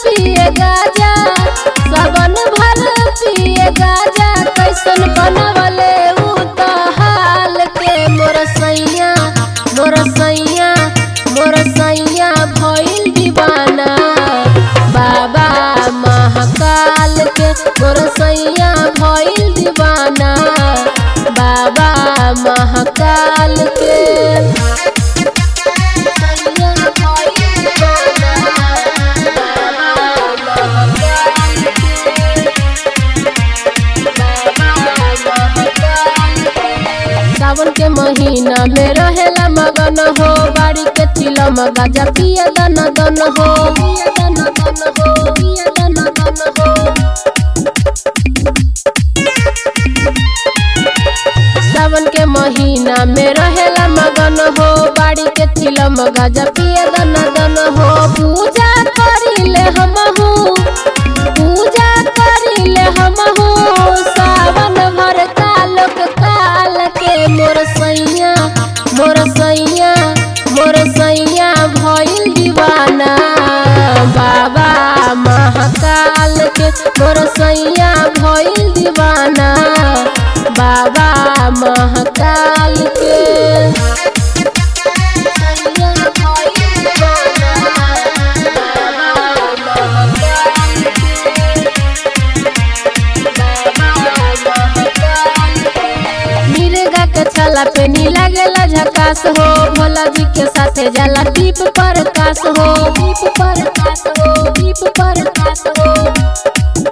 पिए गाजा सावन भर पिए गाजा कैसन बनवले उ त हाल के मोर सैया मोर सैया मोर सैया भइल दीवाना बाबा महाकाल के मोर सैया भइल दीवाना बाबा महाकाल के सैया भइल दीवाना, बाबा महाकाल के। सावन के महीना में रहेला मगन हो बाड़ी के चिलम गाजा पिया दन दन हो पिया दन दन हो पिया दन दन हो सावन के महीना में रहेला मगन हो बाड़ी के चिलम गाजा पिया दन दन हो पूजा करिले हमहू पूजा करिले हमहू सावन भर कालक काल के मोर सैया मोर सैया मोर सैया भइल दीवाना बाबा महाकाल के मोर सैया भइल दीवाना बाबा महाकाल के सैया भइल दीवाना, बाबा महाकाल मिर्गा के छाला पे नी लागेला झकास हो भोला जी के साथे जाला दीप पर कास हो दीप पर कास हो दीप पर कास हो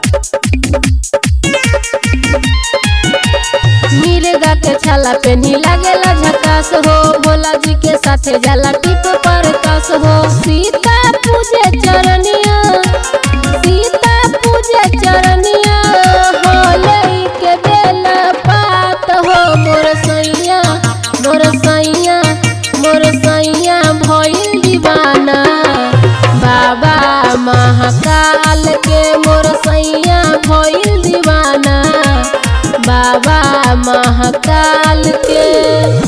मिर्गा के छाला पे नी लागेला झकास हो भोला जी के साथे जाला दीप पर कास हो सीता पूजे चरनिया सीता पूजे चरनिया होले के बेला पात हो मोर सैया मोर सैया मोर सैया भइल दीवाना बाबा महाकाल के मोर सैया भइल दीवाना बाबा महाकाल के